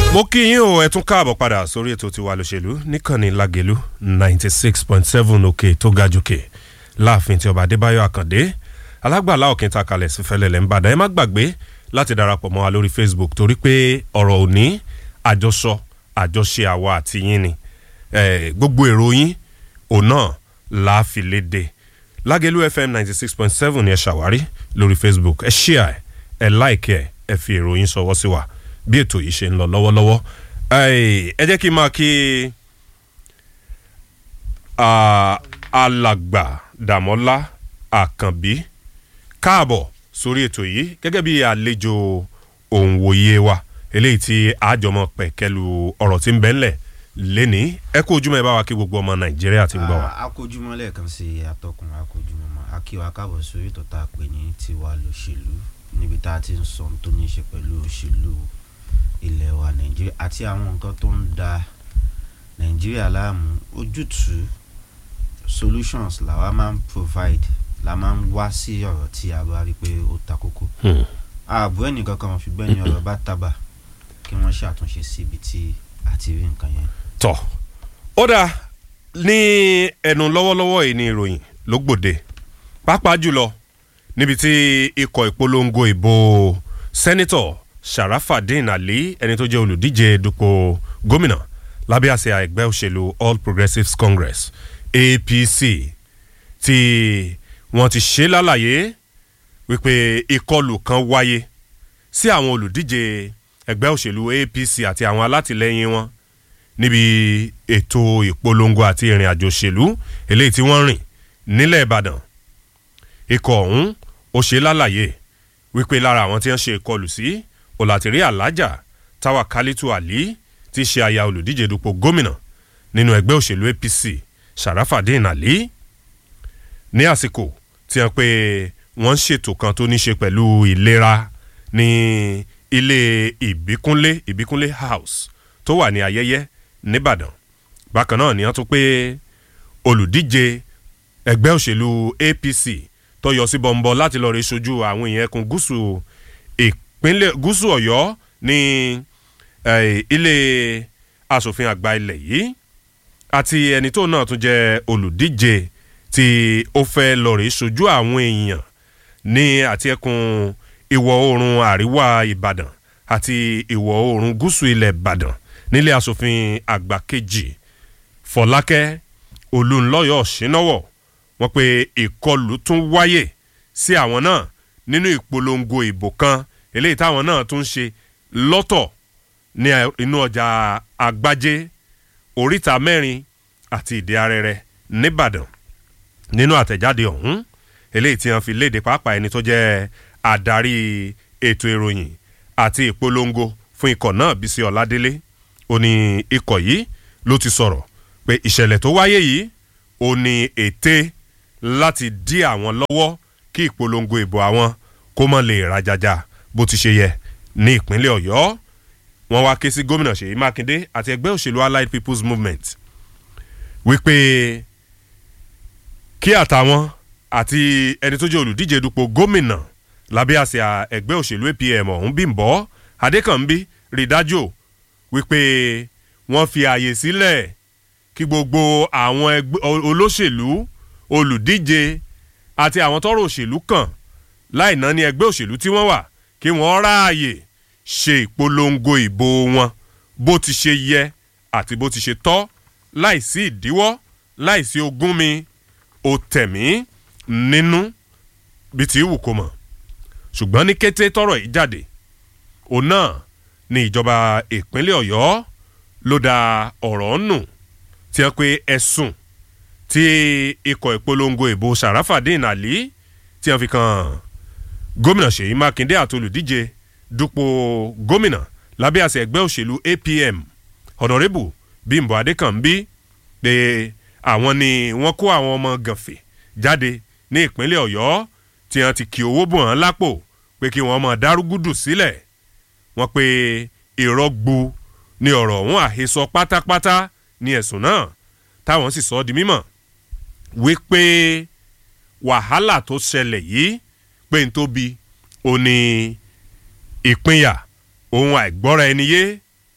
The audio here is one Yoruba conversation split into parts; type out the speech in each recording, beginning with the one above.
mo kí yín o ẹ tún káàbọ̀ padà sórí ètò tiwa lòṣèlú níkànnì lagelu ninety six point seven òkè tó ga jòkè láàfin tí ọba adébáyọ̀ àkàndé alágbàlá òkè ta kalẹ̀ sí fẹlẹ̀lẹ̀ ńbàdàn ẹ má gbàgbé láti darapọ̀ mọ́ wa lórí facebook torí pé ọ̀rọ̀ òní àjọsọ àjọṣe àwa àti yín ni eh, gbogbo èrò yín òun náà láàfin léde lágẹ̀lú fm ninety six point seven ni ẹ ṣàwárí lórí facebook ẹ ṣíà ẹ ẹ láìkẹ ẹ ẹ fi èrò yín sọwọ́ sí wa bí ètò yìí ṣe ń lọ lọ́wọ́lọ́wọ́ ẹ jẹ́ kí n máa kí alàgbà dàmọ́lá àkànbí káàbọ̀ sórí ètò yìí gẹ́gẹ́ bí àlejò òǹwòye wa eléyìí tí àjọmọ̀ pẹ̀kẹ́lu ọ̀rọ̀ tí ń bẹ́ ńlẹ̀ lẹ́ni ẹ kó ojúmọ́ ẹ bá wa kí gbogbo ọmọ nàìjíríà ti ń gbọ́ wa. akójúmọ́ lẹ́ẹ̀kan sí atọ́kùn akójúmọ́ mọ́ akíwa káàbọ̀ sórí tó tá a pè ní tiwa lòṣèlú níbi tá a ti ń sọ ohun tó ní í ṣe pẹ̀lú òṣèlú ilẹ̀ wa nàìjíríà àti àwọn nǹkan tó ń da nàìjíríà láàmú ojútùú solutions làwa máa ń provide la máa ń wá sí ọ̀rọ̀ tí a bá rí pé ó ta kókó ààbò ẹnìkan kan ṣùgbọ́n ní ọ̀rọ̀ bá tábà kí wọ́n ṣàtúnṣe síbi tí a ti rí nǹkan yẹn. tọ ó dáa ní ẹnu lọ́wọ́lọ́wọ́ yìí ni ìròyìn ló gbòde pàápàá jùlọ níbi tí ikọ̀ ìpolongo ìbò sẹ́nitọ̀ sharafadin ali ẹni tó jẹ́ olùdíje dupò gómìnà lábẹ́ àṣẹ ẹgbẹ́ òṣèlú all progressives congress apc tí wọ́n ti ṣe lálàyé wípé ìkọlù kan wáyé sí àwọn olùdíje ẹgbẹ́ òṣèlú apc àti àwọn alátìlẹyìn wọn níbi ètò ìpolongo àti ìrìn àjò òṣèlú eléyìí tí wọ́n rìn nílẹ̀ ìbàdàn ikọ̀ ọ̀hún ó ṣe lálàyé wípé lára àwọn tí wọ́n ṣe ìkọlù sí ọ̀làtìrí alájà táwa kálítù àlí ti ṣe aya olùdíje dupò gómìnà nínú ẹgbẹ́ òṣèlú apc sharafadin ali ní àsìkò tí wọ́n pe wọ́n ń ṣètò kan tó ní ṣe pẹ̀lú ìlera ní ilé ìbíkúnlé ìbíkúnlé house tó wà ní ayẹyẹ nìbàdàn bákan náà ni wọ́n tún pé olùdíje ẹgbẹ́ òṣèlú apc tó yọ sí bọ́ńbọ́ láti lọ́ọ́ rí sojú àwọn èèyàn ẹkùn gúúsù ìpínlẹ̀ gúúsù ọ̀yọ́ ní ilé asòfin àgbà ilẹ̀ yìí àti ẹni tó náà tún jẹ́ olùdíje tí ó fẹ́ lọ́ọ́ rí sojú àwọn èèyàn ní àti ẹkùn ìwọ̀ oòrùn àríwá ìbàdàn àti ìwọ̀ oòrùn gúúsù ilẹ̀ ìbàdàn nílé asòfin àgbà kejì fọlákẹ́ olùńlọ́yọ̀ ṣínáwọ̀ wọ́n pe ìkọlù tún wáyè sí àwọn náà nínú ìpolongo ìbò kan eléyìí táwọn náà tún ṣe lọ́tọ̀ ní inú ọjà àgbájé oríta mẹ́rin àti ìdí arẹrẹ nìbàdàn nínú àtẹ̀jáde ọ̀hún eléyìí tí wọ́n fi léde pàápàá ẹni tó jẹ́ adarí ètò ìròyìn àti ìpolongo fún ikọ̀ náà bísí ọ̀ládélé ó ní ikọ̀ yìí ló ti sọ̀rọ̀ pé ìṣẹ̀lẹ̀ tó wáyé yìí ó ní ète láti dí àwọn lọ́wọ́ kí ìpolongo ìbò àwọn kó mọ̀ lè rajaja bó ti ṣe yẹ ní ìpínlẹ̀ ọ̀yọ́ wọ́n wá ké sí gómìnà ṣèyí mákindé àti ẹgbẹ́ òṣèlú allied people's movement wípé kí àtàwọn àti ẹni tó jẹ́ olùdíje dupò gómìnà lábẹ́ àsíá ẹgbẹ́ òṣèlú apm ọ̀hún bímbọ́ adékànbí rí dájú wípé wọ́n fi àyè sílẹ̀ kí gbogbo àwọn olóṣèlú olùdíje àti àwọn tọrọ òṣèlú kàn láì ná ní ẹgbẹ́ òṣèlú tí wọ́n wà kí wọ́n ráàyè ṣe ìpolongo ìbò wọn bó ti ṣe yẹ àti bó ti ṣe tọ́ láìsí ìdíwọ́ láìsí ogún mi ò tẹ̀mí nínú bí ti wù kó mọ̀ ṣùgbọ́n ní kété tọrọ yìí jáde òun náà ni ìjọba ìpínlẹ̀ ọ̀yọ́ ló da ọ̀rọ̀ nù tí wọ́n pe ẹ̀sùn tí ikọ̀ ìpolongo ìbò sàràfàdín àlí tí wọ́n fi kan gómìnà ṣèyí mákindé àti olùdíje dupò gómìnà lábẹ́ àṣẹ ẹgbẹ́ òṣèlú apm ọ̀nàrẹ́bù bímbọ adékànbí pé àwọn ni wọ́n kó àwọn ọmọ gànfẹ́ jáde ní ìpínlẹ̀ ọ̀yọ́ tí wọ́n ti kí owó bò wọ́n lápò pé kí wọ́n mọ̀ dárúgúdù sílẹ̀ wọ́n pe ìrọ́gbu ni ọ̀rọ̀ ọ̀hún àhesọ pátápátá ní ẹ̀sùn náà táwọn sì sọ ọ́ di mímọ̀ wípé wàhálà tó ṣẹlẹ̀ yìí pé n tó bi ó ní ìpínyà ohun àìgbọ́ra ẹni yé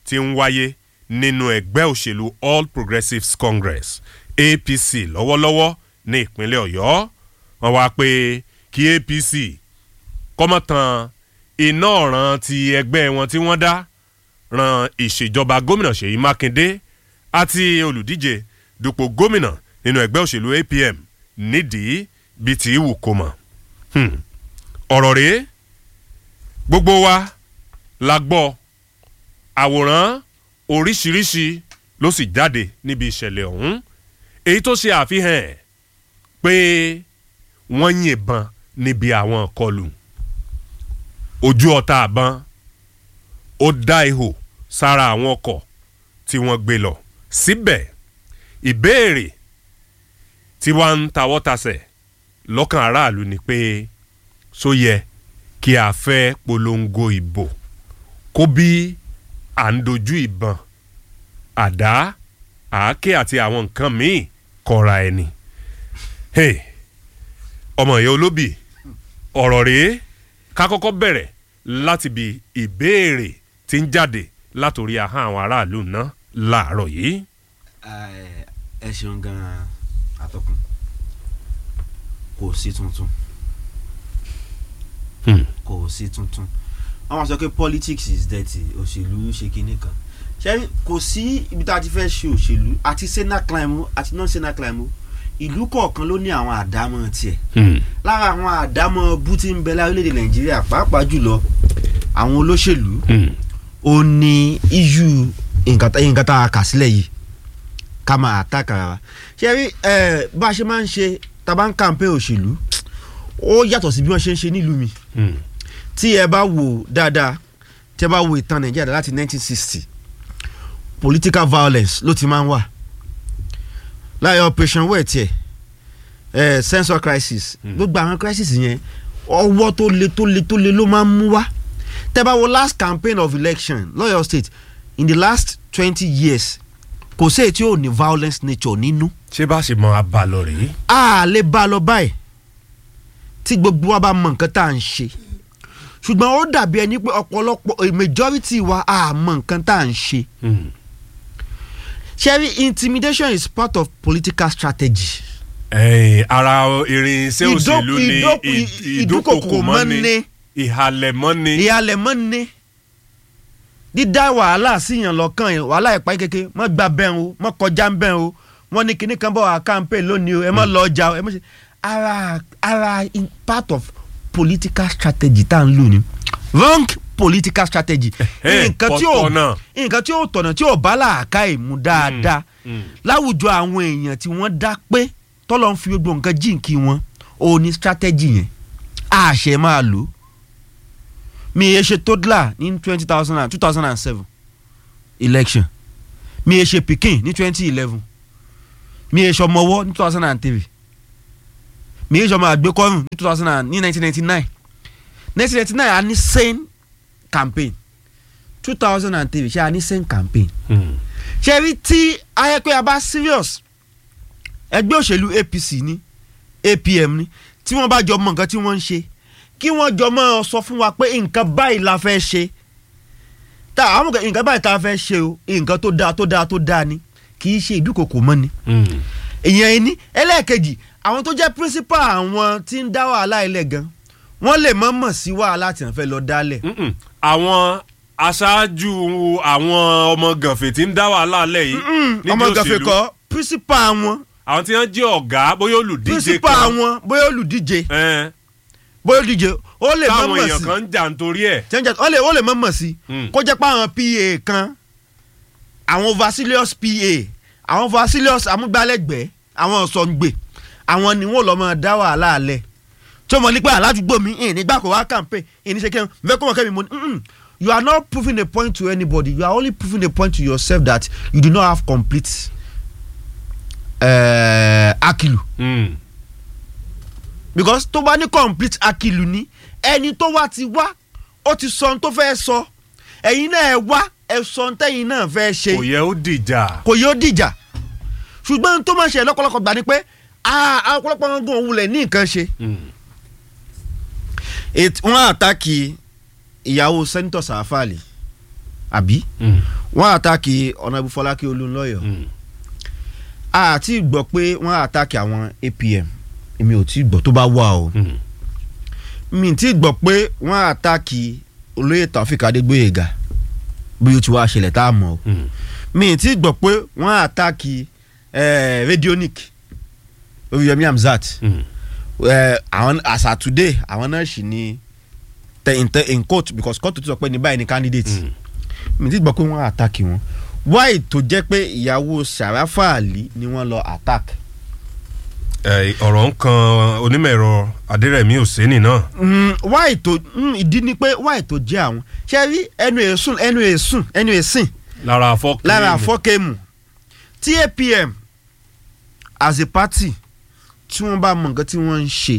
ti ń wáyé nínú ẹgbẹ́ òṣèlú All Progressives Congress APC lọ́wọ́lọ́wọ́ ní ìpínlẹ̀ Ọ̀yọ́ wọ́n wá pé kí APC kọ́mọ̀tàn iná ọ̀ràn ti ẹgbẹ́ wọn tí wọ́n dá ran ìṣèjọba gómìnà Ṣèyí Mákindé àti olùdíje dupò gómìnà nínú ẹgbẹ́ òṣèlú APM nídìí bíi ti wù kó mọ̀ ọ̀rọ̀ rèé gbogbo wa la gbọ́ àwòrán oríṣiríṣi ló sì jáde níbi ìṣẹ̀lẹ̀ ọ̀hún èyí tó ṣe àfihàn ẹ̀ pé wọ́n yìnbọn níbi àwọn ìkọlù ojú ọ̀tá àbọn ó dá ihò sára àwọn ọkọ̀ tí wọ́n gbé lọ síbẹ̀ ìbéèrè tí wọ́n ń tawọ́ tasẹ̀ lọ́kàn aráàlú ni pé só yẹ kí a fẹ́ polongo ìbò kó bí à ń dojú ìbọn àdá àáké àti àwọn nǹkan míì kọra ẹni. Hey, ọmọ ìyá olóbì ọ̀rọ̀ rèé ká kọ́kọ́ bẹ̀rẹ̀ láti bi ìbéèrè tí ń jáde látòrí ahọ́n àwọn aráàlú náà láàárọ̀ yìí. ẹ ṣeun gan-an atọ́kùn kò sí tuntun kò sí tuntun wọ́n máa sọ pé politics is dirty òṣèlú ṣe kinní kan ṣé kò sí ibi tá a ti fẹ́ ṣe òṣèlú àti senate climb o àti non senate climb o ìlú kọ̀ọ̀kan ló ní àwọn àdámọ̀ tiẹ̀ lára àwọn àdámọ̀ bú tí ń bẹ lárílẹ̀‐èdè nàìjíríà pàápàá jùlọ àwọn olóṣèlú ó ní iṣu nǹkan tá a kà sílẹ̀ yìí ká máa àtàkàrà wa ṣé rí bá a ṣe máa ń ṣe tá a bá ń kàǹpé òṣèlú ó yàtọ̀ sí bí wọ́n ṣe ń ṣe nílùú mi tí ẹ bá wò dáadáa tí ẹ bá wo ìtàn nàìjíríà láti 1960 political violence ló ti máa ń wà láyé operation wey tiẹ̀ eh, census crisis gbogbo àwọn crisis yẹn ọwọ́ tó le tó le tó le ló máa ń mú wá tẹ́ bá wo last campaign of election lọ́yọ̀ state in the last twenty years kò sí èyí tí ò ní violence nature nínú. ṣé bá ṣe mọ abalọ rèé. a lè bá a lọ báyìí tí gbogbo wa bá mọ nǹkan tá à ń ṣe ṣùgbọ́n ó dàbí ẹni pé ọ̀pọ̀lọpọ̀ majority wa a mọ nǹkan tá à ń ṣe. ṣẹ́rí intimidation is part of political strategy. Ẹ̀yin, ara irinṣẹ́ Ìdó- òṣèlú ni ìdó- ì- ì- ìdúkokò ìdúkokò mọ́ni mọ́ni. ìhàlẹ̀mọ́ni. ìyàlẹ̀ mọ́ ní dídá wàhálà síyàn lọ́kàn yẹn wàhálà ìpáyé kéke mọ́ gba bẹ́ẹ̀ o mọ́ kọjá ń bẹ́ẹ̀ o wọ́n ní kinní kan bọ̀ wá campaign lónìí o ẹ mọ́ lọ ọjà o ẹ mọ́ ṣe ara ara in part of political strategy tá à ń lò ní wrong political strategy Eh, nǹkan tí ò kọ̀tọ̀nà. nǹkan tí ò tọ̀nà tí ò bá làákà ìmú dáadáa mm. láwùjọ àwọn èèyàn tí wọ́n dá pé tọ́lọ́ ń fi gbogbo nǹkan jíǹkí wọn ò ní strategy yẹn àṣẹ máa lò ó mi ye ṣe toddler ní twenty thousand and two thousand and seven election mi ye ṣe pikin ní twenty eleven mi ye ṣe ọmọwọ́ ní two thousand and three mi ye ṣe ọmọ àgbékọ́rùn ní two thousand and ní nineteen ninety nine nineteen ninety nine a ní sane campaign two thousand and three ṣe a ní sane campaign Mm. ṣe rí tí ayẹ́pẹ́ a bá serious ẹgbẹ́ òṣèlú APC ní APM ní tí wọ́n bá jọ mọ nǹkan tí wọ́n ń ṣe kí wọ́n jọ mọ́ ọ sọ fún wa pé nǹkan báyìí la fẹ́ ṣe tá àwọn nǹkan- nǹkan báyìí tá a fẹ́ ṣe o nǹkan tó dáa tó dáa tó dáa ni kì í ṣe ìdúkokò mọ́ ni Mm. èèyàn ẹni ẹlẹ́ẹ̀kejì àwọn tó jẹ́ principal àwọn tí ń dá wàhálà ilẹ̀ gan wọ́n lè mọ̀ mọ̀ sí wàhálà tí wọ́n fẹ́ lọ dálẹ̀ Mm-mm. àwọn aṣáájú àwọn ọmọ gànfẹ̀ tí ń dá wàhálà lẹ̀ yìí níbi ọmọ gàfẹ́ òṣèlú. kọ́ principal wọn àwọn tí wọ́n jẹ́ ọ̀gá bóyá olùdíje principal kan wọn bóyá olùdíje ẹn, bóyá olùdíje ó lè mọ̀ táwọn mọ̀ èèyàn sí kan ń jà nítorí ẹ̀. jẹ́njẹ́ ó lè ó lè mọ̀ mọ̀ sí Mm. kó jẹ́ pé àwọn PA kan àwọn vasilius PA àwọn vasilius amúgbálẹ́gbẹ̀ẹ́ àwọn ọ̀sọ̀ǹgbè àwọn ni wọ́n lọ́ mọ̀ dá wàhálà alẹ̀ tí wọ́n mọ̀ nípa aládùúgbò mi ìní nígbà kó wá campaign ìní ṣe kẹ́hìn fẹ́ kó mọ̀ kẹ́mi mo ní "Mm-mm, you are not proving a point to anybody you are only proving a point to yourself that you do not have complete uh, akilu Mm. because tó bá ní complete akilu ní ẹni tó wá ti wá ó ti sọ ohun tó fẹ́ sọ ẹ̀yin náà ẹ wá ẹ sọ ohun tẹ́yin náà fẹ́ ṣe kò yẹ ó dìjà. kò yóò dìjà ṣùgbọ́n ohun tó máa ṣe lọ́pọ̀lọpọ̀ gbà ni pé ah, àwọn ọ̀pọ̀lọpọ̀ wọn gan òun lẹ̀ ní nǹkan ṣe. Mm. Èt- wọ́n àtàkì ìyàwó sẹ́ńtọ̀ sàáfàlì àbí Mm. wọ́n àtàkì ọ̀nàbù fọlákẹ́ olúńlọ́yọ̀ Mm. àti gbọ́ pé wọ́n àtàkì àwọn APM èmi ò tí ì gbọ́ tó bá wà o Mm. mi ti gbọ́ pé wọ́n àtàkì olóyè Taofik Adégbóyèga bí ó ti wá ṣẹlẹ̀ tá a mọ̀ o Mm. mi ti gbọ́ pé wọ́n àtàkì eh, Radionic Oríyọmí Hamzat Mm. eh, àwọn as at today àwọn náà sì ní tẹ in, tẹ- in court because court ti sọ pé ní báyìí ni candidate Mm. mi ti gbọ́ pé wọ́n àtàkì wọn why tó jẹ́ pé ìyàwó Sàráfà Àlì ni wọ́n lọ attack Eh, ọ̀rọ̀ ń kan onímọ̀ ẹ̀rọ Adérẹ̀mí Òsénì náà. Mm, why tó mm, ìdí ni pé why tó jẹ́ àwọn ṣe rí ẹnu èsùn ẹnu èsùn ẹnu èsìn lára afọ́ lára àfọ́kẹ́mù tí APM as a party tí wọ́n bá mọ nǹkan tí wọ́n ń ṣe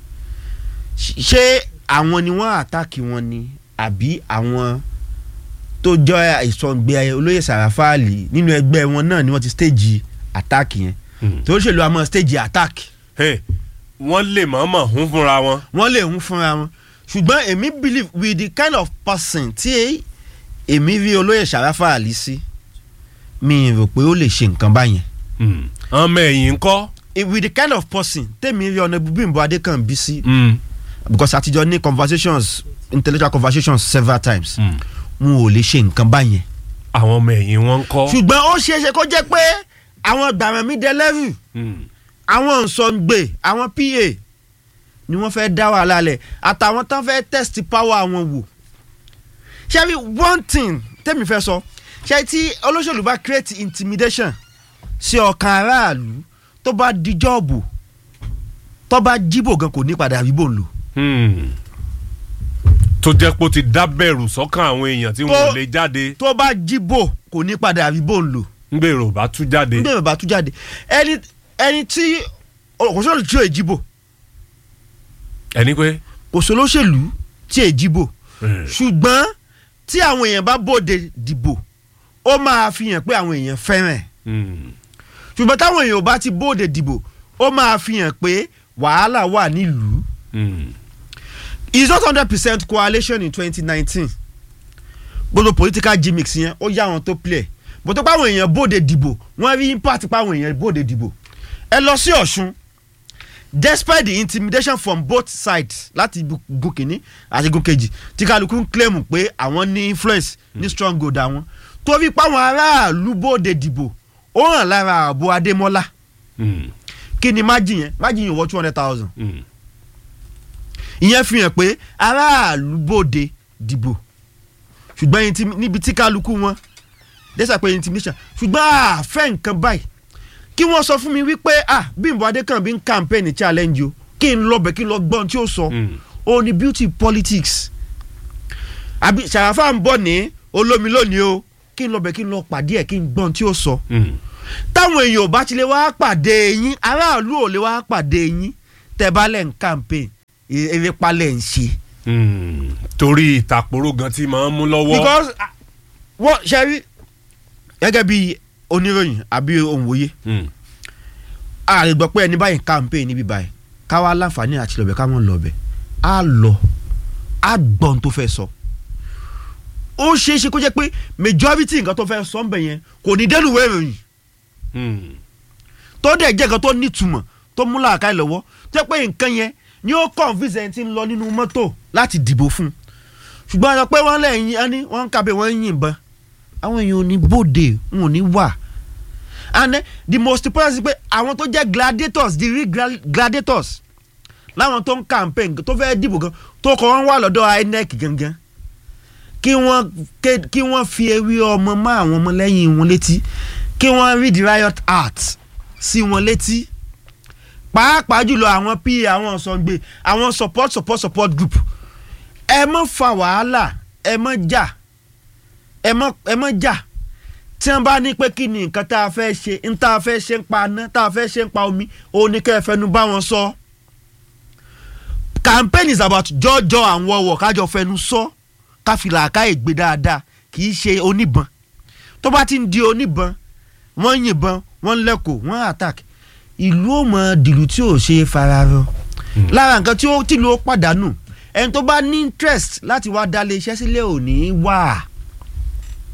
ṣé àwọn ni wọ́n àtàkì wọn ni àbí àwọn tó jọ ìsọ̀ǹgbẹ olóyè Sàràfà Àlì nínú ẹgbẹ́ wọn náà ni wọ́n ti stage attack yẹn Mm. tó ṣèlú àmọ́ stage attack Hey, wọ́n lè mọ̀ọ́mọ̀ hún fúnra wọn. wọ́n lè ń fúnra wọn ṣùgbọ́n èmi believe with the kind of person tí èmi rí olóyè Sàràfà Àlì sí mi rò pé ó lè ṣe nǹkan báyẹn Mm. ọmọ ẹ̀yìn ńkọ́. Eh, with the kind of person tèmi rí ọ̀nà Bímbọ́ Adékànbí sí Mm. because àtijọ́ ní conversations intellectual conversations several times Mm. wọn ò lè ṣe nǹkan báyẹn àwọn ọmọ ẹ̀yìn wọn ńkọ́. ṣùgbọ́n ó ṣeé ṣe kó jẹ́ pé àwọn gbàmọ̀mí dẹlẹ́rù Mm. àwọn nsọ̀ǹgbè àwọn PA ni wọ́n fẹ́ dá wàhálà lẹ̀ àtàwọn tán fẹ́ test power àwọn wò ṣé rí one thing tẹ́mi fẹ́ sọ ṣé tí olóṣèlú bá create intimidation sí ọkàn aráàlú tó bá di jọ́ọ̀bù tó bá jíbò gan kò ní padà rí bò ń lò. Mm. tó jẹ́ pé ó ti dábẹ̀rù sọ́kàn àwọn èèyàn tí wọ́n Tó- lè jáde tó bá jíbò kò ní padà rí bò ń lò. ń gbèrò bá tú jáde. nígbà yóò bá tú jáde ẹni ẹni tí kò sóòlù tí ò jíbò ẹni pé. kò sólóṣèlú tí ò jíbò Mm. ṣùgbọ́n tí àwọn èèyàn bá bòde dìbò ó máa fi hàn pé àwọn èèyàn fẹ́ràn ẹ̀ Mm. ṣùgbọ́n táwọn èèyàn ò bá ti bòde dìbò ó máa fi hàn pé wàhálà wà nílùú Mm. it's not hundred percent coalition in twenty nineteen gbogbo political gimmicks yẹn ó yá àwọn tó play bó tó páwọn èèyàn bòde dìbò wọ́n rí impact páwọn èèyàn bòde dìbò ẹ lọ sí Ọ̀ṣun despite the intimidation from both sides láti ibu- gun kìíní àti igun kejì tí kálukú ń claim pé àwọn ní influence ní stronghold àwọn torí páwọn aráàlú bòde dìbò ó hàn lára ààbò Adémọ́lá Mm. kí ni májì yẹn májì yẹn wọ two hundred thousand Mm. ìyẹn fi hàn pé aráàlú bòde dìbò ṣùgbọ́n intim- níbi tí kálukú wọn dẹ́sà pé intimidation ṣùgbọ́n àfẹ́ nǹkan báyìí kí wọ́n sọ fún mi wípé ah Bímbọ́ Adékànbí ń campaign challenge o kí n lọ bẹ̀ kí n lọ gbọ́n tí ó sọ Mm. ó ní beauty politics àbí Sàràfà ń bọ̀ ní olómi lónìí o kí n lọ bẹ̀ kí n lọ pàdé ẹ̀ kí n gbọ́n tí ó sọ Mm. táwọn èèyàn ò bá ti lè wá pàdé yín aráàlú ò lè wá pàdé yín tẹ́ bá lẹ̀ ń campaign e- eré palẹ̀ ń ṣe. Mm. torí ìtàkùrọ̀ gan tí máa ń mú lọ́wọ́. because ah, wọ́n ṣe rí gẹ́gẹ́ bí oníròyìn àbí òǹwòye Mm. a lè gbọ́ pé ẹni báyìí campaign níbí báyìí káwá láǹfààní àti lọ́bẹ̀ ká mọ̀ lọ́bẹ̀ á lọ á gbọ́n tó fẹ́ sọ ó ṣeé ṣe kó jẹ́ pé majority nǹkan tó fẹ́ sọ ń bẹ̀ yẹn kò ní dẹ́nu ìwé ìròyìn Mm. tó dẹ̀ jẹ́ nǹkan tó nítumọ̀ tó mú làákàyè lọ́wọ́ tó jẹ́ pé nǹkan yẹn ni ó convince ẹni tí ń lọ nínú mọ́tò láti dìbò fún un ṣùgbọ́n àwọn pé wọ́n lẹ́yìn ẹni wọ́n ń kábẹ́ wọ́n ń yìnbọn àwọn èèyàn ò ní bòde wọn ò ní wà and then the most important is pé àwọn tó jẹ́ gladiators the real gla- gladiators láwọn tó ń campaign tó fẹ́ dìbò gan tó kọ́ wọ́n wà lọ́dọ̀ INEC gangan kí wọ́n ké- kí wọ́n fi ewé ọmọ mọ́ àwọn ọmọlẹ́yìn wọn létí kí wọ́n read the riot act sí wọn létí pàápàá jùlọ àwọn pa àwọn sọ̀ǹgbè àwọn support support support group ẹ mọ̀ fa wàhálà ẹ mọ̀ jà ẹ mọ̀ ẹ mọ̀ jà tí wọ́n bá ní pé kí ni nǹkan tá a fẹ́ ṣe ń tá a fẹ́ ṣe ń pa aná tá a fẹ́ ṣe ń pa omi òun ni kẹ́ ẹ fẹnu bá wọn sọ campaign is about jọjọ àwọn ọwọ kájọ fẹnu sọ káfílà ká ègbé dáadáa kì í ṣe oníbọn tó bá ti ń di oníbọn wọ́n yìnbọn wọ́n lẹ́kọ̀ọ́ wọ́n attack ìlú ò mọ dìlú tí ò ṣe é fararọ lára nǹkan tí ó tìlú ó pàdánù ẹni tó bá ní interest láti wá dálé iṣẹ́ sílẹ̀ ò ní wà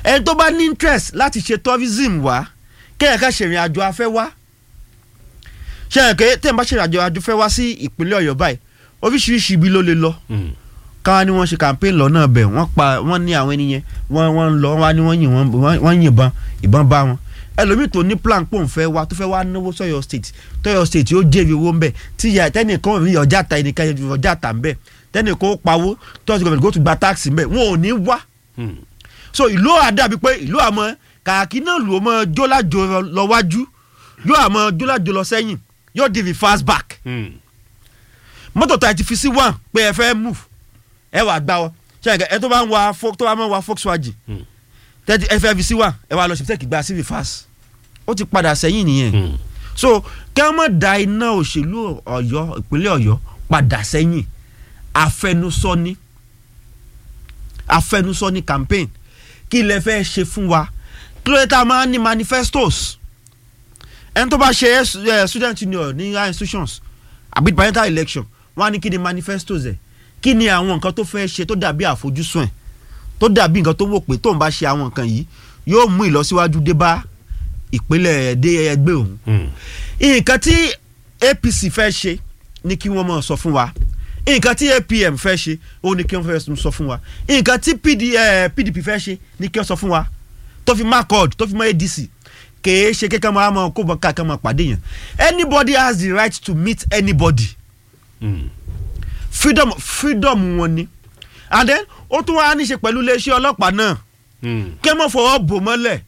ẹni tó bá ní interest láti ṣe tourism wá kéèyàn ká ṣèrìn àjò afẹ́ wá ṣe é ké tẹ̀ ń bá ṣèrìn àjò afẹ́ wá sí ìpínlẹ̀ ọ̀yọ́ báyìí oríṣiríṣi ibi ló lè lọ Mm. káwọn ni wọ́n ṣe campaign lọ́nà bẹ̀ wọ́n pa wọ́n ní àwọn ènìyàn wọ́n wọ́n ń lọ wọ́n á ní wọ́n yìn wọ́n wọ́n- wọ́n yìnbọn ìbọn bá wọn ẹlòmíì tó ní plan pò ń fẹ́ wá tó fẹ́ wá náwó sọ́yọ́ state tọ́yọ́ state yóò jèrè owó ń bẹ̀ tí ìyá tẹ́nìkan rí ọjà ta ẹnìkan ọjà ta ń bẹ̀ tẹ́nìkan ó pawó tọ́sí gọ́ọ̀mẹ̀ntì kó tún gba táàsì ń bẹ̀ wọn ò ní wá Mm. so ìlú àdàbí pé ìlú àmọ́ kàkí náà lù ó mọ́ jólàjò lọ wájú yóò àmọ́ jólàjò lọ sẹ́yìn yóò di reverse back Mm. mọ́tò tá a ti fi sí one pé ẹ fẹ́ move ẹ wà gbá ọ ṣe ẹ tó bá ń wa Fo- tó bá ń wa Volkswagen Mm. tẹ́tí ẹ fẹ́ fi sí one ẹ wà lọ ṣe tẹ́kì gba sí reverse ó ti padà sẹ́yìn nìyẹn Mm. so kí wọ́n mọ̀ da iná òṣèlú Ọ̀yọ́ ìpínlẹ̀ Ọ̀yọ́ padà sẹ́yìn afẹnusọ ni afẹnusọ ni campaign kí lẹ fẹ́ ṣe fún wa kí ló dé tá a máa ń ní manifestos ẹni tó bá ṣe eh, student union ní higher institutions àbí parliamentary election wọ́n á ní kí ni manifestos ẹ̀ kí ni àwọn nǹkan tó fẹ́ ṣe tó dàbí àfojúsùn ẹ̀ tó dàbí nǹkan tó wò pé tóun bá ṣe àwọn nǹkan yìí yóò mú ìlọsíwájú dé bá ìpínlẹ̀ dé ẹgbẹ́ òun Mm. nǹkan tí APC fẹ́ ṣe ni kí wọ́n máa sọ fún wa nǹkan tí APM fẹ́ ṣe ó ní kí wọ́n fẹ́ sọ fún wa nǹkan tí PD, eh, PDP fẹ́ ṣe ni kí wọ́n sọ fún wa tó fi má CORD tó fi má ADC kèé ṣe kékeré máa mọ kó bọ́ káàkiri máa pàdé yẹn anybody has the right to meet anybody Mm. freedom freedom wọn ni and then ó tún wá ní ṣe pẹ̀lú iléeṣẹ́ ọlọ́pàá náà Mm. kí wọ́n fọwọ́ bò mọ́lẹ̀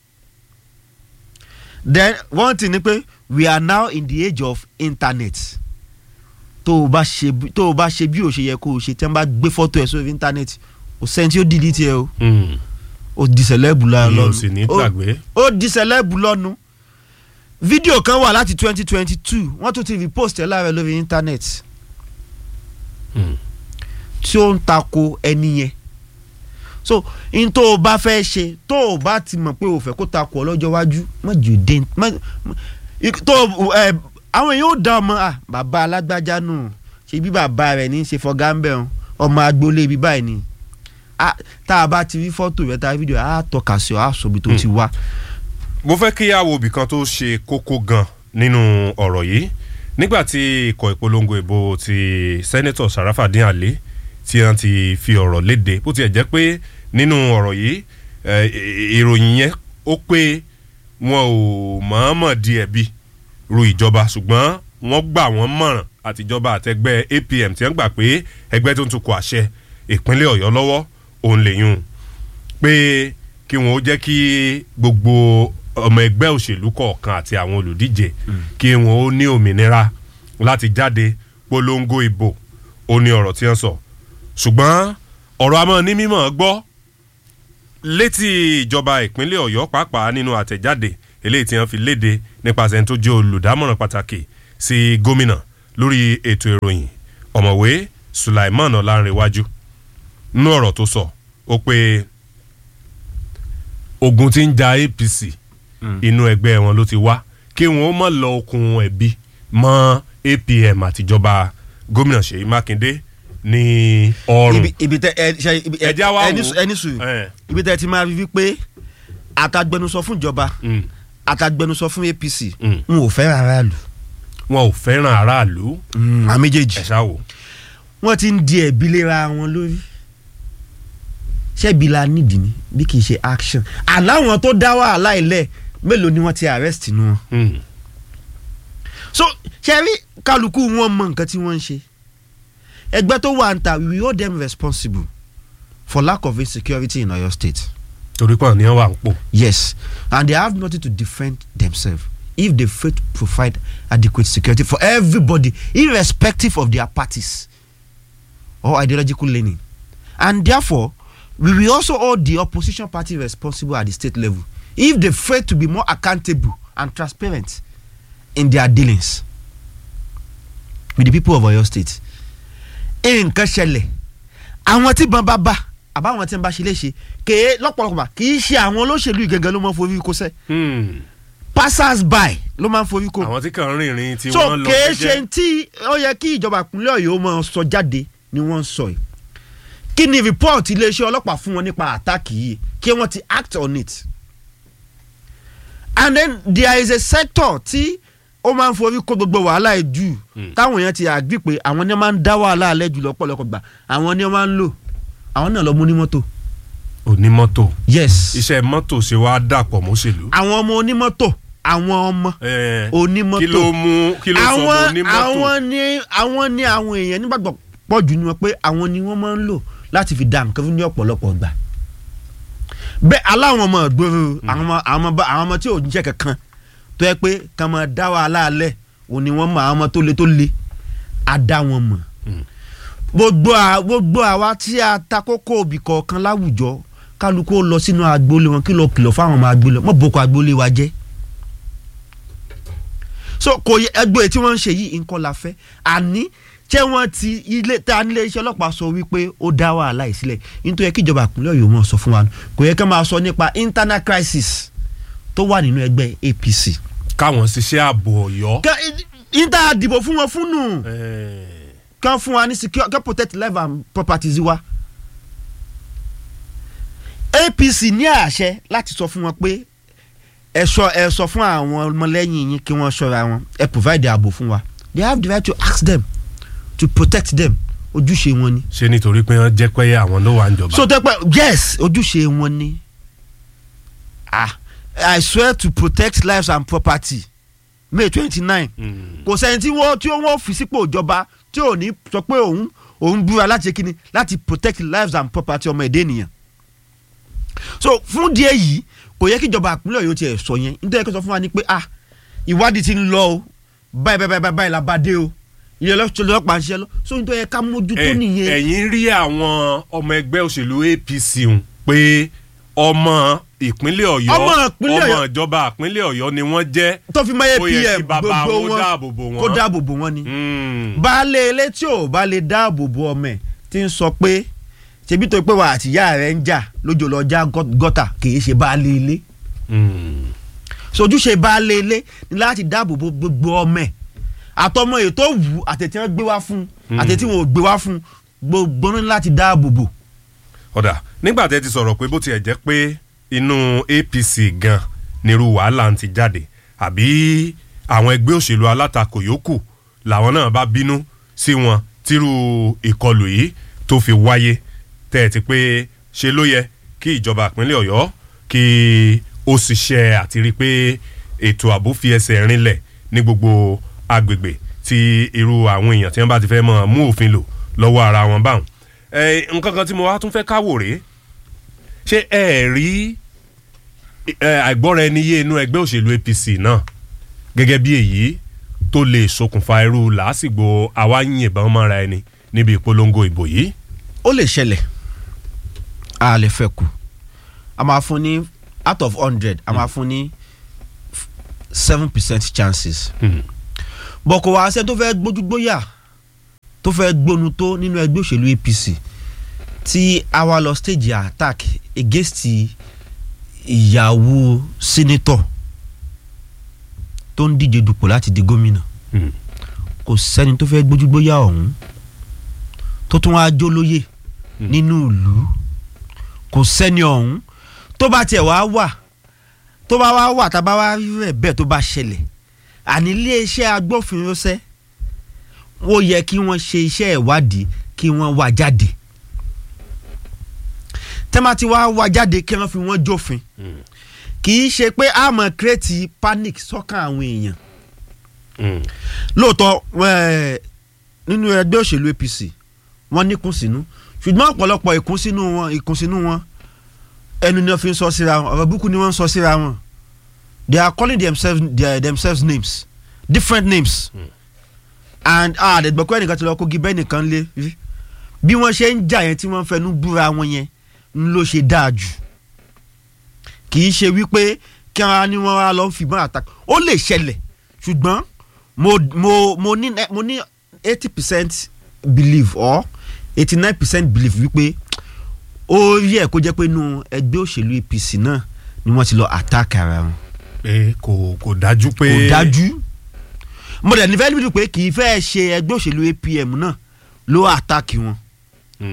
then one thing ni pé we are now in the age of internet tó o bá ṣe bí- tó o bá ṣe bí o ṣe yẹ kó o ṣe tí wọ́n bá gbé fọ́tò ẹ̀ sórí internet o sẹ́ni tí ó delete ẹ o Mm. o di sẹ̀lẹ́bù mi ò lọ́nu sì ní O- gbàgbé. ó di sẹ̀lẹ́bù lọ́nu fídíò kan wà láti twenty twenty two wọ́n tún ti repost ẹ̀ láàrẹ̀ lórí internet Mm. tí ó ń tako ẹni yẹn so n tó o bá fẹ́ ṣe tó o bá ti mọ̀ pé o fẹ́ kó tako ọ lọ́jọ́ iwájú má jù dé má má- ik- tó o ẹ àwọn èèyàn ó dá ọmọ à bàbá alágbájá nù ṣe bí bàbá rẹ̀ ní í ṣe fọgá ń bẹ̀ ọ́n ọmọ agboolé ibi báyìí ni Ah, tá a bá ti rí fọ́tò rẹ̀ tá a rí fídíò á tọ́ka sí ọ á sọ ibi tó ti wá. mo fẹ́ kí a wo ibì kan tó ṣe kókó gan nínú ọ̀rọ̀ yìí nígbà tí ikọ̀ ìpolongo ìbò ti sẹ́nẹ́tọ̀ Sharafadin Ali tí wọ́n ti fi ọ̀rọ̀ léde bó tiẹ̀ jẹ́ pé nínú ọ̀rọ̀ yìí eh, ìròyìn yẹn ó pé wọn ò mọ̀ọ́mọ̀ di ẹ̀bi ru ìjọba ṣùgbọ́n wọ́n gbà wọ́n mọ̀ràn àtijọba àtẹgbẹ́ APM tí wọ́n gbà pé ẹgbẹ́ tó ń tukọ̀ àṣẹ ìpínlẹ̀ Ọ̀yọ́ lọ́wọ́ òun lèyún pé kí wọn ó jẹ́ kí gbogbo ọmọ ẹgbẹ́ òṣèlú kọ̀ọ̀kan àti àwọn olùdíje kí wọn ó ní òmìnira láti jáde polongo ìbò ó ní ọ̀rọ̀ tí wọ́n sọ ṣùgbọ́n ọ̀rọ̀ àmọ́ ní mímọ́ gbọ́ létí ìjọba ìpínlẹ̀ Ọ̀yọ́ pàápàá nínú àtẹ̀jáde eléyìí tí wọ́n fi léde nípasẹ̀ ẹni tó jẹ́ olùdámọ̀ràn pàtàkì sí gómìnà lórí ètò ìròyìn ọ̀mọ̀wé Sulaiman Ọlánrewájú nínú ọ̀rọ̀ tó sọ ó pé ogun tí ń ja APC inú ẹgbẹ́ wọn ló ti wá kí wọn ó mọ̀ lọ okùn ẹ̀bi mọ́ APM àtijọba gómìnà Ṣèyí Mákindé ní ọrùn. ibi ibi tẹ ẹ ṣe ibi ẹ Ẹja wa ẹni wò. sùn ẹni sùn Eh. ibi tẹ ti máa rí wípé àtàgbẹnusọ fún ìjọba Mm. àtàgbẹnusọ fún APC Mm. n ò fẹ́ aráàlú wọn ò fẹ́ràn aráàlú àwọn méjèèjì ẹ̀ ṣá wò. wọ́n ti ń di ẹ̀bi léra wọn lórí ṣebí la nídìí ni bí kì í ṣe action àláwọn tó dá wàhálà ilẹ̀ mélòó ni wọ́n ti arrest nu wọn. Mm. so ṣe rí kálukú wọn mọ nǹkan tí wọ́n ń ṣe ẹgbẹ́ tó wà ń ta we hold them responsible for lack of insecurity in Oyo State. torí pọ̀ ní wà ń pò. Yes, and they have nothing to defend themselves if they fail to provide adequate security for everybody, irrespective of their parties or ideological leaning. And therefore, we will also hold the opposition party responsible at the state level if they fail to be more accountable and transparent in their dealings with the people of Oyo State. nǹkan ṣẹlẹ̀ àwọn tí bọ́n bá bá àbáwọn tí ń bá ṣe léṣe kèé lọ́pọ̀lọpọ̀ kì í ṣe àwọn olóṣèlú yìí gangan ló máa ń forí kó sẹ́ Mm. passers by ló máa ń forí kó àwọn tí kàn ń rìnrìn tí so wọ́n lọ kèé jẹ́jẹ́. ṣe tí ó yẹ kí ìjọba ìpínlẹ̀ ọ̀yọ́ máa sọ jáde ni wọ́n ń sọ yìí kí ni report iléeṣẹ́ ọlọ́pàá fún wọn nípa attack yìí kí wọ́n ti act on it and then there is a sector tí ó máa ń forí kó gbogbo wàhálà ẹ̀ jù táwọn èèyàn ti àgbì pé àwọn ni wọ́n máa ń dá wàhálà alẹ́ jù lọ́pọ̀lọpọ̀ gbà àwọn ni wọ́n máa ń lò àwọn náà lọ mú ní mọ́tò onímọ́tò yes iṣẹ́ mọ́tò ṣe wá dàpọ̀ mọ́ṣèlú. àwọn ọmọ onímọ́tò àwọn ọmọ Eh, onímọ́tò kí ló mú kí ló sọ mọ́ àwọn onímọ́tò. àwọn ni àwọn ni àwọn èèyàn nígbàgbọ́ pọ̀ jù ni wọn pé àwọn ni wọ́n máa ń lò láti fi dá nǹkan fún ní ọ̀pọ̀lọpọ̀ gbà bẹ́ẹ̀ aláwọn ọmọ ìgboro àwọn ọmọ àwọn ọmọ bá- àwọn ọmọ tí ò ń jẹ́ kankan tó yẹ pé kàn máa dá wàhálà alẹ́ òní wọ́n mọ àwọn ọmọ tó le tó le á dá wọn mọ̀ gbogbo à- gbogbo àwa tí a ta kókó òbí kọ̀ọ̀kan láwùjọ kálukú ó lọ sínú agboolé wọn kí lọ kìlọ̀ fáwọn ọmọ agboolé mọ̀ boko agboolé wa jẹ́ so kò yẹ ẹgbẹ́ tí wọ́n ń ṣe yìí nǹkan la fẹ́ àní ṣé wọ́n ti ilé tá a nílé iṣẹ́ ọlọ́pàá sọ wípé ó dá wàhálà yìí sílẹ̀ nítorí kí ìjọba ìpínlẹ̀ ọ̀yọ́ mọ̀ sọ fún wa kò yẹ ká máa sọ nípa internal crisis tó wà nínú ẹgbẹ́ APC. káwọn ṣiṣẹ́ ààbò ọ̀yọ́. Ká- ìta dìbò fún wọn fún nù Eh, kán fún wa ní secure kán protect life and properties wa. APC ní àṣẹ láti sọ fún wọn pé ẹ sọ ẹ sọ fún àwọn ọmọlẹ́yìn yín kí wọ́n ṣọ́ra wọn ẹ provide ààbò fún wa they have the right to ask them to protect them ojúṣe wọn ni. ṣé nítorí pé wọ́n jẹ́ pé àwọn ló wà ń jọba. so tẹ́ pẹ́ yes ojúṣe wọn ni ah I swear to protect lives and property May twenty nine Mm. kò sẹ́ni tí wọ́n tí wọ́n fi sípò ìjọba tí ò ní sọ pé òun òun búra láti ṣe kíni láti protect lives and property ọmọ èdè ènìyàn so fún díẹ̀ yìí kò yẹ kí ìjọba àpínlẹ̀ Ọ̀yọ́ tiẹ̀ sọ yẹn nítorí kó sọ fún wa ni pé ah ìwádìí ti ń lọ o báyìí báyìí báyìí báyìí la bá dé o ilé ọlọ́pàá ń ṣiṣẹ́ lọ so nítorí yẹ ká mójútó Eh, nìyẹn ẹ̀yin rí àwọn ọmọ ẹgbẹ́ òṣèlú APC ń pé ọmọ ìpínlẹ̀ ọ̀yọ́ Ọmọ ìpínlẹ̀ ọmọ Ọ̀yọ́. ìjọba ìpínlẹ̀ ọ̀yọ́ ni wọ́n jẹ́ tó fi mọ́ ó yẹ kí APM bàbá gbogbo wọn wọn dáàbò bò kó wọ́n. dáàbò bò wọ́n ni Mm. baálé ilé tí ò bá lè dáàbò bo ọmọ ẹ̀ tí ń sọ pé ṣebí tó pé wà àtìyá rẹ̀ ń jà lójó lọ já gọ́- gọ́tà kì í ṣe baálé ilé Mm. sojúṣe baálé ilé ni láti dáàbò bo gbogbo ọmọ ẹ̀ àtọmọ èyí tó wù ú àtẹ̀tí wọn gbé wá fún un àtẹ̀tí wọn ò gbé wá fún un gbogbo ní láti dáàbò bò. ọ̀dà nígbà tẹ́ ti sọ̀rọ̀ pé bó tiẹ̀ jẹ́ pé inú APC gan nírú wàhálà ń ti jáde àbí àwọn ẹgbẹ́ òṣèlú alátakò yòókù làwọn náà bá bínú sí wọn tírú ìkọlù yìí tó fi wáyé tẹ́ ẹ ti pé ṣe ló yẹ kí ìjọba ìpínlẹ̀ Ọ̀yọ́ kí ó ṣiṣẹ́ àti rí i pé ètò ààbò fi ẹsẹ̀ rinlẹ̀ ní gbogbo agbègbè tí irú àwọn èèyàn tí wọ́n bá ti fẹ́ mọ̀ mú òfin lò lọ́wọ́ ara wọn báwọn ẹ nǹkan kan tí mo wá tún fẹ́ káwò rèé ṣé ẹ rí ẹ àìgbọ́ra ẹni yé inú ẹgbẹ́ òṣèlú APC náà gẹ́gẹ́ bí èyí tó lè ṣokùnfà irú làásìgbò àwa ń yìnbọn mọ́ra ẹni níbi ìpolongo ìbò yìí. ó lè ṣẹlẹ̀ a lè fẹ́ kù a máa fún ní out of hundred a máa fún ní seven percent chances bọ̀ kò wá sẹ́ni tó fẹ́ gbójúgbóyà tó fẹ́ gbónu tó nínú ẹgbẹ́ òṣèlú APC tí a wá lọ stage attack against ìyàwó senator tó ń díje dupò láti di gómìnà kò sẹ́ni tó fẹ́ gbójúgbóyà ọ̀hún tó tún wá jó lóyè nínú ìlú kò sẹ́ni ọ̀hún tó bá tiẹ̀ wá wà tó bá wá wà tá a bá wá rí rẹ̀ bẹ́ẹ̀ tó bá ṣẹlẹ̀ àní iléeṣẹ́ agbófinró sẹ́ ó yẹ kí wọ́n ṣe iṣẹ́ ìwádìí kí wọ́n wá jáde tẹ́mà tí wàá wá jáde kí wọ́n fi wọ́n jófin kì í ṣe pé a máa kírètì panic sọ́kàn àwọn èèyàn lóòótọ́ eh, nínú ẹgbẹ́ òṣèlú APC wọ́n ní kùnsínú ṣùgbọ́n ọ̀pọ̀lọpọ̀ ìkùnsínú wọn ìkùnsínú wọn ẹnu ni wọ́n fi ń sọ síra wọn ọ̀rọ̀ búkú ni wọ́n ń sọ síra wọn they are calling themselves, their, themselves names different names mm. and ah àdẹ̀gbọ́kọ́ ẹnìkan ti lọ kó gibẹ́ nìkan lé rí bí wọ́n ṣe ń jà yẹn tí wọ́n fẹnu búra wọn yẹn ń ló ṣe dáa jù kì í ṣe wípé kí wọ́n á ní wọ́n á lọ fìbọn àtàkì ó lè ṣẹlẹ̀ ṣùgbọ́n mo mo mo ní mo ní eighty percent believe or eighty nine percent believe wípé ó yẹ kó jẹ́ pé inú ẹgbẹ́ òṣèlú APC náà ni wọ́n ti lọ attack ara wọn pé kò kò dájú pé kò dájú mo dẹ̀ nífẹ̀ẹ́ níbi pé kì í fẹ́ ṣe ẹgbẹ́ òṣèlú APM náà ló attack wọn Mm.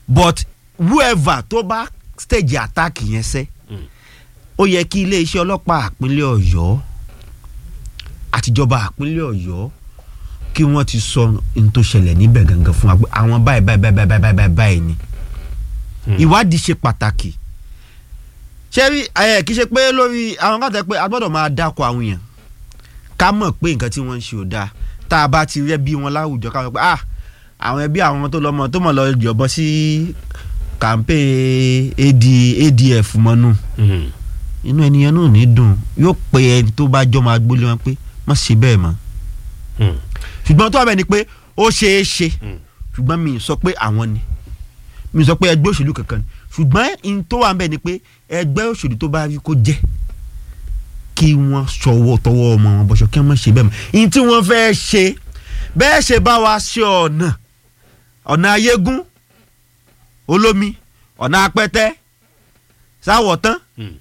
but whoever tó bá stage attack yẹn sẹ́ ó yẹ kí iléeṣẹ́ ọlọ́pàá àpínlẹ̀ ọ̀yọ́ àtijọba àpínlẹ̀ ọ̀yọ́ kí wọ́n ti sọ ohun tó ṣẹlẹ̀ níbẹ̀ gangan fún wa pé àwọn báyìí báyìí báyìí báyìí báyìí báyìí báyìí ni ìwádìí ṣe pàtàkì ṣé rí ẹ kì í ṣe pé lórí àwọn kan tẹ pé a gbọ́dọ̀ máa dákọ̀ àwọn èèyàn ká mọ̀ pé nǹkan tí wọ́n ń ṣe ò dáa tá a bá ti rẹ́ bí wọn láwùjọ ká mọ̀ pé ah àwọn ẹbí àwọn tó lọ́mọ tó mọ̀ lọ jọ̀bọ sí kàńpé AD ADF mọ́nú inú ẹnìyẹn náà ní dùn yóò pe ẹni tó bá jọ máa gbólé wọn pé má ṣe bẹ́ẹ̀ mọ́ ṣùgbọ́n tó wà bẹ́ẹ̀ ni pé ó ṣeé ṣe ṣùgbọ́n mi ì sọ pé àwọn ni mi ì sọ pé ẹgbẹ́ òṣèlú kankan ni ṣùgbọ́n in tó wà bẹ́ẹ̀ ni pé ẹgbẹ́ òṣèlú tó bá rí kó jẹ́ kí wọ́n ṣọwọ́ tọwọ́ ọmọ wọn bọ́ṣọ kí wọ́n ṣe bẹ́ẹ̀ mọ́ in tí wọ́n fẹ́ ṣe bẹ́ẹ̀ ṣe bá wa ṣe ọ̀nà ọ̀nà ayégún olómi ọ̀nà apẹ́tẹ́ sáwọ̀tán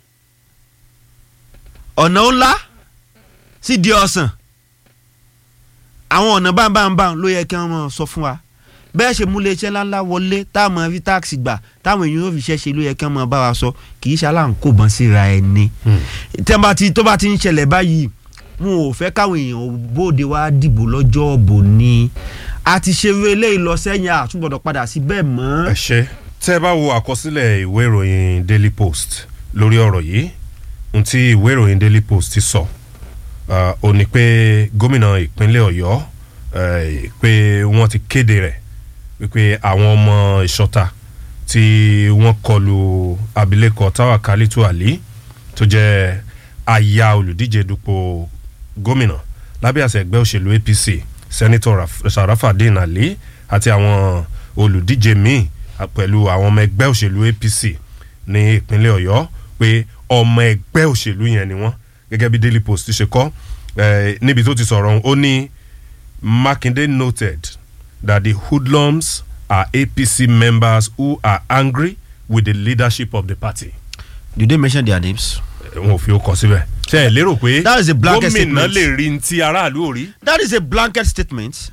ọ̀nà ńlá sídìí ọ̀sán àwọn ọ̀nà báńbáńbáń ló yẹ kí wọ́n mọ̀ sọ fún wa bẹ́ẹ̀ ṣe mú iléeṣẹ́ ńláńlá wọlé táwọn rí táàkì gbà táwọn èèyàn yóò fi ṣẹ́ ṣe ló yẹ kí wọ́n mọ̀ bá wa sọ kì í ṣe aláǹkóbọ̀n síra ẹni tí wọ́n bá ti tó bá ti ń ṣẹlẹ̀ báyìí wọn ò fẹ́ káwọn èèyàn bóde wá dìbò lọ́jọ́ òbò ni a ti ṣe eléyìí lọ sẹ́yìn àtúgbọ̀dọ̀ padà sí bẹ́ẹ̀ mọ́. ẹ ṣe tẹ́ ẹ bá wo àkọsílẹ̀ ìwé ìròyìn Daily Post lórí ọ̀rọ̀ yìí ohun tí ìwé ìròyìn Daily Post ti sọ ò ní pé gómìnà ìpínlẹ̀ Ọ̀yọ́ pé wọ́n ti kéde rẹ̀ wípé àwọn ọmọ ìṣọ́ta tí wọ́n kọlu abilékọ Táwàkálítù Àlí tó jẹ́ aya olùdíje dupò gómìnà lábẹ́ àṣẹ ẹgbẹ́ òṣèlú APC sẹ́nitọ̀ Sharafadin Ali àti àwọn olùdíje míì pẹ̀lú àwọn ọmọ ẹgbẹ́ òṣèlú APC ní ìpínlẹ̀ Ọ̀yọ́ pé ọmọ ẹgbẹ́ òṣèlú yẹn ni wọ́n gẹ́gẹ́ bí Daily Post ṣe kọ níbi tó ti sọ̀rọ̀ ó ní Makinde noted that the hoodlums are APC members who are angry with the leadership of the party. Did they mention their names? wọn ò fi ó kọ síbẹ̀. ṣe é lérò pé That is a blanket gómìnà statement. lè rí ní ti aráàlú ò rí. That is a blanket statement.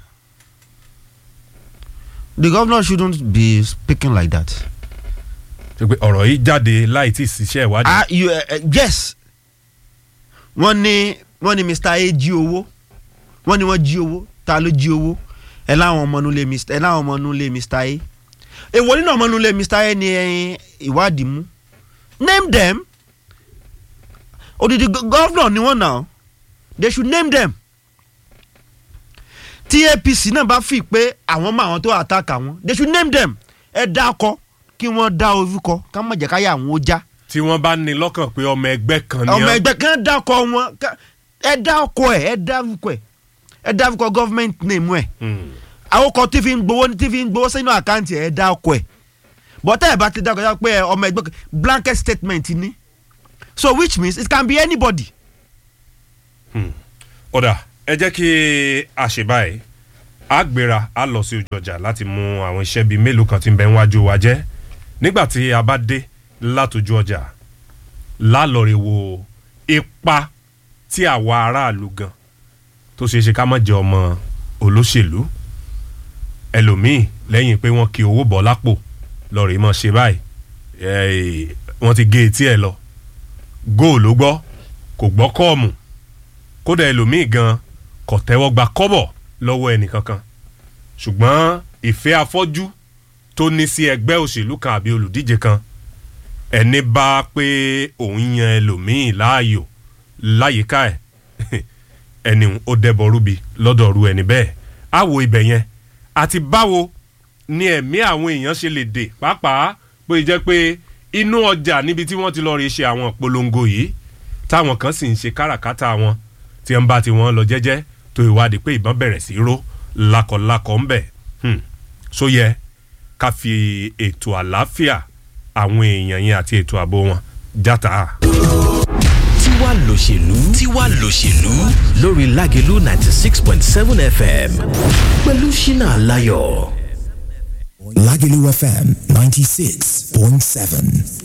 The governor shouldn't be speaking like that. ṣe pé ọ̀rọ̀ yìí jáde láì tí ì ṣiṣẹ́ ìwádìí. Ah, you, uh, uh, yes. wọ́n ní wọ́n ní Mr. A jí owó wọ́n ní wọ́n jí owó ta ló jí owó ẹ láwọn ọmọ nulẹ̀ Mr. ẹ láwọn ọmọ nulẹ̀ Mr. A èwo nínú ọmọ nulẹ̀ Mr. A ni ẹyin ìwádìí mú name them odidi go- governor ni wọ́n náà they should name them tí APC náà bá fi pé àwọn mọ àwọn tó attack àwọn they should name them ẹ dá akọ kí wọ́n dá orúkọ ká má jẹ́ káyà àwọn ó já tí wọ́n bá ní lọ́kàn pé ọmọ ẹgbẹ́ kan ni ọmọ wọ́n. ẹgbẹ́ kan dákọ wọn ká- ẹ dákọ ẹ ẹ dárúkọ ẹ ẹ dárúkọ government name ẹ Hmm. àwọn kan tí fi ń gbowó tí fi ń gbowó sínú àkáǹtì ẹ dákọ ẹ bọ́tẹ́ ẹ bá ti dákọ ẹ pé ẹ ọmọ ẹgbẹ́ kan blanket statement ni so which means it can be anybody. ọ̀dà ẹ jẹ́ kí a ṣe báyìí a gbéra a lọ sí ojú ọjà láti mú àwọn iṣẹ́ bíi mélòó kan tí ń bẹ níwájú wa jẹ́ nígbà tí a bá dé látòjú ọjà lálọ́ọ̀rẹ́ wo ipa tí àwa aráàlú gan tó ṣeé ṣe ká má jẹ ọmọ olóṣèlú ẹlòmíì lẹ́yìn pé wọ́n kí owó bọ́ lápò lọ́ọ̀rẹ́ mọ́ ṣe báyìí eh, wọ́n ti gé etí ẹ̀ lọ góòlù gbọ́ kò gbọ́ kọ́ọ̀mù kódà ẹlòmíì gan kò tẹ́wọ́ gba kọ́bọ̀ lọ́wọ́ ẹnìkankan ṣùgbọ́n ìfẹ́ afọ́jú tó ní sí ẹgbẹ́ òṣèlú kan àbí olùdíje kan ẹni bá pé òun yan ẹlòmíì láàyò láyìíká ẹ̀ ẹni ó dẹ́bọ̀ rúbi lọ́dọ̀ ru ẹni bẹ́ẹ̀ á wo ibẹ̀ yẹn àti báwo ni ẹ̀mí àwọn èèyàn ṣe lè dè pàápàá pé jẹ́ pé inú ọjà níbi tí wọ́n ti lọ́ọ́ rí ṣe àwọn ìpolongo yìí táwọn kan sì ń ṣe káràkátà wọn tí ń bá tiwọn lọ jẹ́jẹ́ tó ìwádìí pé ìbọn bẹ̀rẹ̀ sí í ró lakọ̀lakọ̀ ń bẹ̀ Hmm. so yẹ ká fi ètò àlàáfíà àwọn èèyàn yẹn àti ètò ààbò wọn játa. tiwa lòṣèlú tiwa lòṣèlú lórí lágẹ̀lú ninety six point seven fm pẹ̀lú ṣínà aláyọ̀. Lagelu FM 96.7.